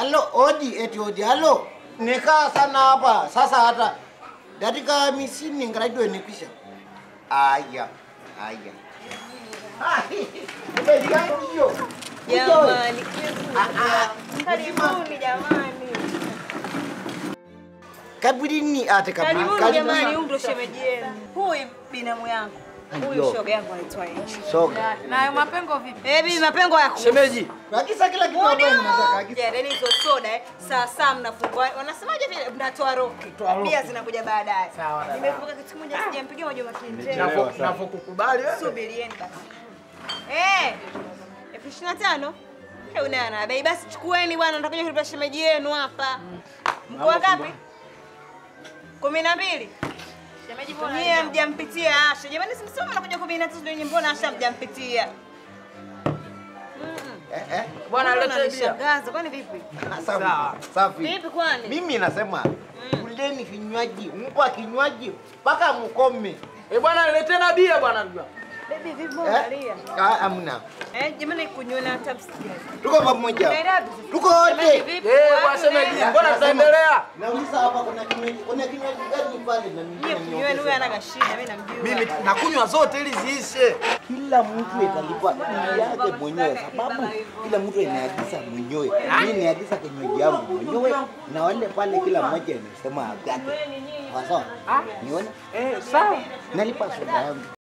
Halo, odi eti odi. Halo. Nikaa sana hapa. Sasa hata dakika hamsini ngradio nikwisha. Aya. Aya. Ah, Umejani hiyo. Jamani, Ah, karibuni jamani. Kaburini ate kaburi. Karibuni jamani, huyu ndo shemeji yenu. Huyu binamu yangu. Huyu Ndio. shoga yangu anaitwa Angel. Soga. Na mapengo vipi? Eh, bibi mapengo yako. Shemeji, Akisa kila kitu ambayo mnataka. Akisa. Yaani hizo soda eh, saa saa mnafungua. Wanasemaje vile mnatoa roki. Bia zinakuja baadaye. Sawa, dada. Nimekumbuka kitu kimoja sijampigia Mwajuma Kinjeni. nafo- nafokukubali wewe. Subirieni basi. Eh, elfu ishirini na tano? Eh, unaona bei basi chukueni bwana, nitakuja kulipa shemeji yenu hapa. Mko wangapi? kumi na mbili. Shemeji Nyie hamjampitia Asha. Jamani, simsema mnakuja kumi na tatu ndio nyinyi, mbona Asha hamjampitia? Eh, eh. Bwana Mbona lete bia. unanishangaza? Kwani vipi? Safi. Sawa. Safi. Vipi kwani? Mimi nasema kuleni vinywaji, mpa kinywaji mpaka mkome. Eh, bwana lete na bia bwana. Baby, vipi Eh? mbona unalia? Ah, amna. Eh, jamani kunyona hata msikia. Tuko pamoja. Nairobi. Tuko wote. Vipi? Eh, Wapi bwana shemeji, unaenda? mbona tutaendelea? Nauliza hapa kuna kinywaji, kuna kinywaji gani pale na mimi Nyie kunyweni huyu ana kashida, mimi namjua. Mimi nakunywa zote ili ziishe. kila mtu italipa bili yake mwenyewe, sababu kila mtu anaagiza mwenyewe. Mimi niagiza kinywaji yangu mwenyewe, na wale pale kila mmoja anasema yake. Sawa sawa, niona Eh, sawa. nalipa soda yangu.